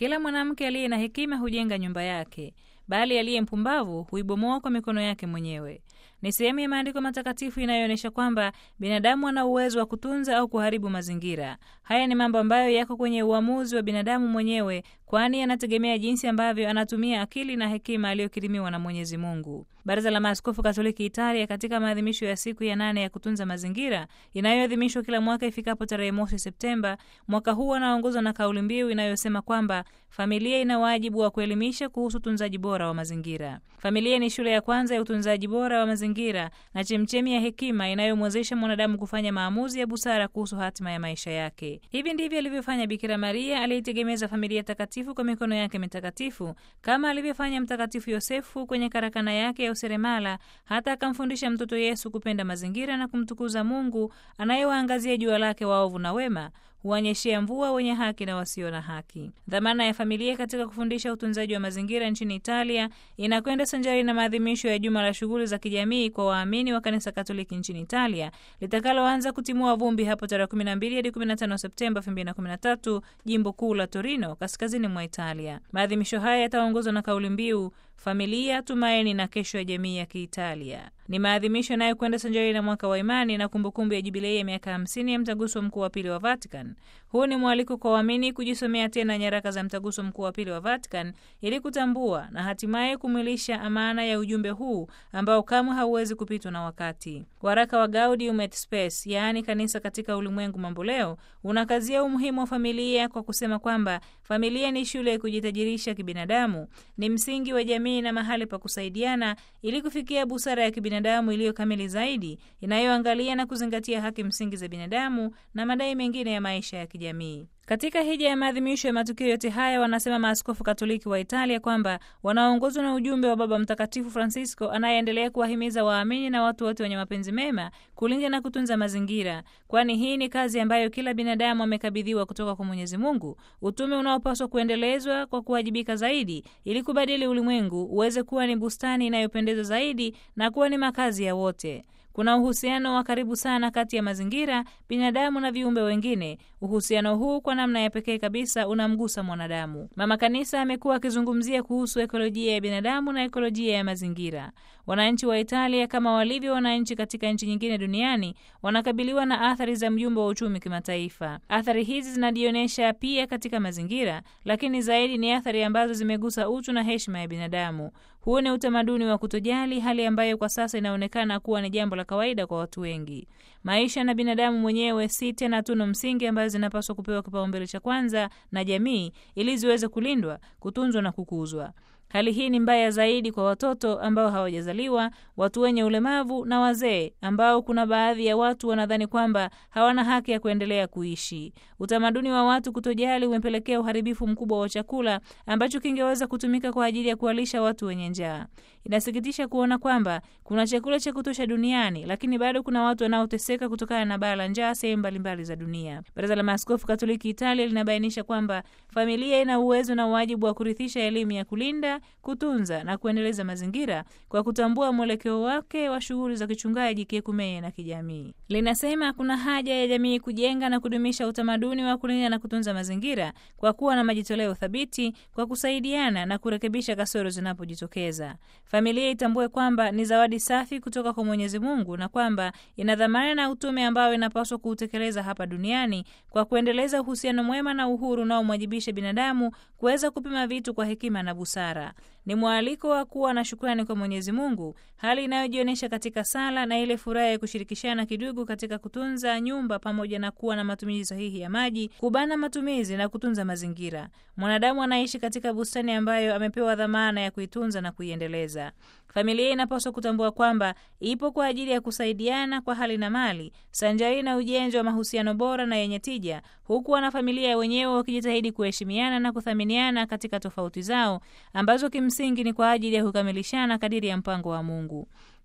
Kila mwanamke aliye na hekima hujenga nyumba yake, bali aliye mpumbavu huibomoa kwa mikono yake mwenyewe. Ni sehemu ya maandiko matakatifu inayoonyesha kwamba binadamu ana uwezo wa kutunza au kuharibu mazingira. Haya ni mambo ambayo yako kwenye uamuzi wa binadamu mwenyewe, kwani anategemea jinsi ambavyo anatumia akili na hekima aliyokirimiwa na Mwenyezi Mungu. Baraza la Maaskofu Katoliki Italia, katika maadhimisho ya siku ya nane ya kutunza mazingira inayoadhimishwa kila mwaka ifikapo tarehe mosi Septemba mwaka huu, anaongozwa na kauli mbiu inayosema kwamba familia ina wajibu wa kuelimisha kuhusu utunzaji bora wa mazingira. Familia ni shule ya kwanza ya utunzaji bora wa mazingira na chemchemi ya hekima inayomwezesha mwanadamu kufanya maamuzi ya busara kuhusu hatima ya maisha yake. Hivi ndivyo alivyofanya Bikira Maria aliyetegemeza familia takatifu kwa mikono yake mitakatifu, kama alivyofanya Mtakatifu Yosefu kwenye karakana yake ya useremala, hata akamfundisha mtoto Yesu kupenda mazingira na kumtukuza Mungu anayewaangazia jua lake waovu na wema huonyeshea mvua wenye haki na wasio na haki. Dhamana ya familia katika kufundisha utunzaji wa mazingira nchini Italia inakwenda sanjari na maadhimisho ya juma la shughuli za kijamii kwa waamini wa kanisa Katoliki nchini Italia litakaloanza kutimua vumbi hapo tarehe 12 hadi 15 Septemba 2013 jimbo kuu la Torino, kaskazini mwa Italia. Maadhimisho haya yataongozwa na kauli mbiu familia, tumaini na kesho ya jamii ya Kiitalia. Ni maadhimisho yanayokwenda sanjari na mwaka wa imani na kumbukumbu ya jubilei ya miaka 50 ya mtaguso mkuu wa pili wa Vatican. Huu ni mwaliko kwa waamini kujisomea tena nyaraka za mtaguso mkuu wa pili wa Vatican ili kutambua na hatimaye kumwilisha amana ya ujumbe huu ambao kamwe hauwezi kupitwa na wakati. Waraka wa Gaudium et Spes, yaani kanisa katika ulimwengu mamboleo, unakazia umuhimu wa familia kwa kusema kwamba familia ni shule ya kujitajirisha kibinadamu, ni msingi wa jamii na mahali pa kusaidiana ili kufikia busara ya kibinadamu iliyo kamili zaidi inayoangalia na kuzingatia haki msingi za binadamu na madai mengine ya maisha ya kijamii. Katika hija ya maadhimisho ya matukio yote haya, wanasema maaskofu Katoliki wa Italia kwamba wanaongozwa na ujumbe wa Baba Mtakatifu Francisco anayeendelea kuwahimiza waamini na watu wote wenye mapenzi mema kulinda na kutunza mazingira, kwani hii ni kazi ambayo kila binadamu amekabidhiwa kutoka kwa Mwenyezi Mungu, utume unaopaswa kuendelezwa kwa kuwajibika zaidi ili kubadili ulimwengu uweze kuwa ni bustani inayopendeza zaidi na kuwa ni makazi ya wote. Kuna uhusiano wa karibu sana kati ya mazingira, binadamu na viumbe wengine. Uhusiano huu kwa namna ya pekee kabisa unamgusa mwanadamu. Mama Kanisa amekuwa akizungumzia kuhusu ekolojia ya binadamu na ekolojia ya mazingira. Wananchi wa Italia kama walivyo wananchi katika nchi nyingine duniani wanakabiliwa na athari za mjumbo wa uchumi kimataifa. Athari hizi zinajionyesha pia katika mazingira, lakini zaidi ni athari ambazo zimegusa utu na heshima ya binadamu. Huu ni utamaduni wa kutojali, hali ambayo kwa sasa inaonekana kuwa ni jambo la kawaida kwa watu wengi. Maisha na binadamu mwenyewe si tena tunu msingi ambazo zinapaswa kupewa kipaumbele cha kwanza na jamii ili ziweze kulindwa, kutunzwa na kukuzwa. Hali hii ni mbaya zaidi kwa watoto ambao hawajazaliwa, watu wenye ulemavu na wazee ambao kuna baadhi ya watu wanadhani kwamba hawana haki ya kuendelea kuishi. Utamaduni wa watu kutojali umepelekea uharibifu mkubwa wa chakula ambacho kingeweza kutumika kwa ajili ya kuwalisha watu wenye njaa. Inasikitisha kuona kwamba kuna chakula cha kutosha duniani, lakini bado kuna watu wanaoteseka kutokana na baa la njaa sehemu mbalimbali za dunia. Baraza la Maaskofu Katoliki Italia linabainisha kwamba familia ina uwezo na wajibu wa kurithisha elimu ya kulinda kutunza na kuendeleza mazingira kwa kutambua mwelekeo wake wa shughuli za kichungaji, kiekumene na kijamii. Linasema kuna haja ya jamii kujenga na kudumisha utamaduni wa kulinda na kutunza mazingira kwa kuwa na majitoleo thabiti, kwa kusaidiana na kurekebisha kasoro zinapojitokeza. Familia itambue kwamba ni zawadi safi kutoka kwa Mwenyezi Mungu na kwamba ina dhamana na utume ambao inapaswa kuutekeleza hapa duniani kwa kuendeleza uhusiano mwema na uhuru unaomwajibisha binadamu kuweza kupima vitu kwa hekima na busara. Ni mwaliko wa kuwa na shukrani kwa Mwenyezi Mungu, hali inayojionyesha katika sala na ile furaha ya kushirikishana kidugu katika kutunza nyumba pamoja na kuwa na matumizi sahihi ya maji, kubana matumizi na kutunza mazingira. Mwanadamu anaishi katika bustani ambayo amepewa dhamana ya kuitunza na kuiendeleza. Familia inapaswa kutambua kwamba ipo kwa ajili ya kusaidiana kwa hali na mali, sanjari na ujenzi wa mahusiano bora na yenye tija, huku wanafamilia wenyewe wakijitahidi kuheshimiana na kuthaminiana katika tofauti zao ambazo kimsingi ni kwa ajili ya kukamilishana kadiri ya mpango wa Mungu.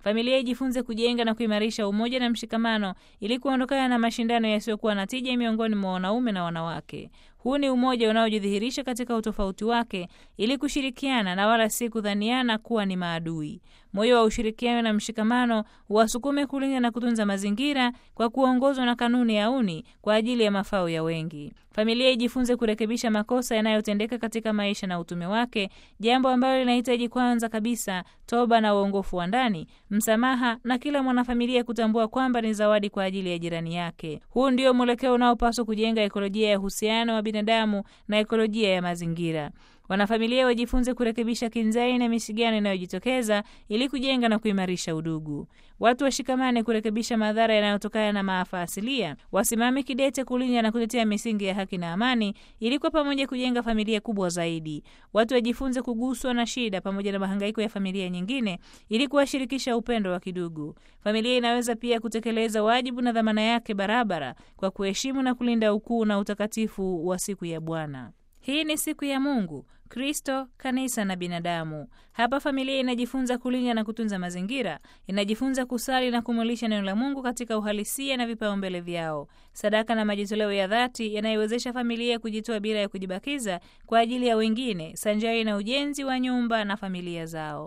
Familia ijifunze kujenga na kuimarisha umoja na mshikamano ili kuondokana na mashindano yasiyokuwa na tija miongoni mwa wanaume na wanawake. Huu ni umoja unaojidhihirisha katika utofauti wake ili kushirikiana na wala si kudhaniana kuwa ni maadui. Moyo wa ushirikiano na mshikamano wasukume kulinda na kutunza mazingira kwa kuongozwa na kanuni ya uni kwa ajili ya mafao ya wengi. Familia ijifunze kurekebisha makosa yanayotendeka katika maisha na utume wake, jambo ambalo linahitaji kwanza kabisa toba na uongofu wa ndani, msamaha na kila mwanafamilia kutambua kwamba ni zawadi kwa ajili ya jirani yake. Huu ndio mwelekeo unaopaswa kujenga ekolojia ya uhusiano wa binadamu na ekolojia ya mazingira. Wanafamilia wajifunze kurekebisha kinzai na misigano inayojitokeza ili kujenga na kuimarisha udugu. Watu washikamane kurekebisha madhara yanayotokana na maafa asilia, wasimame kidete kulinda na kutetea misingi ya haki na amani, ili kwa pamoja kujenga familia kubwa zaidi. Watu wajifunze kuguswa na shida pamoja na mahangaiko ya familia nyingine, ili kuwashirikisha upendo wa kidugu. Familia inaweza pia kutekeleza wajibu na dhamana yake barabara kwa kuheshimu na kulinda ukuu na utakatifu wa siku ya Bwana. Hii ni siku ya Mungu, Kristo, kanisa na binadamu. Hapa familia inajifunza kulinda na kutunza mazingira, inajifunza kusali na kumulisha neno la Mungu katika uhalisia na vipaumbele vyao, sadaka na majitoleo ya dhati yanayowezesha familia kujitoa bila ya kujibakiza kwa ajili ya wengine, sanjari na ujenzi wa nyumba na familia zao.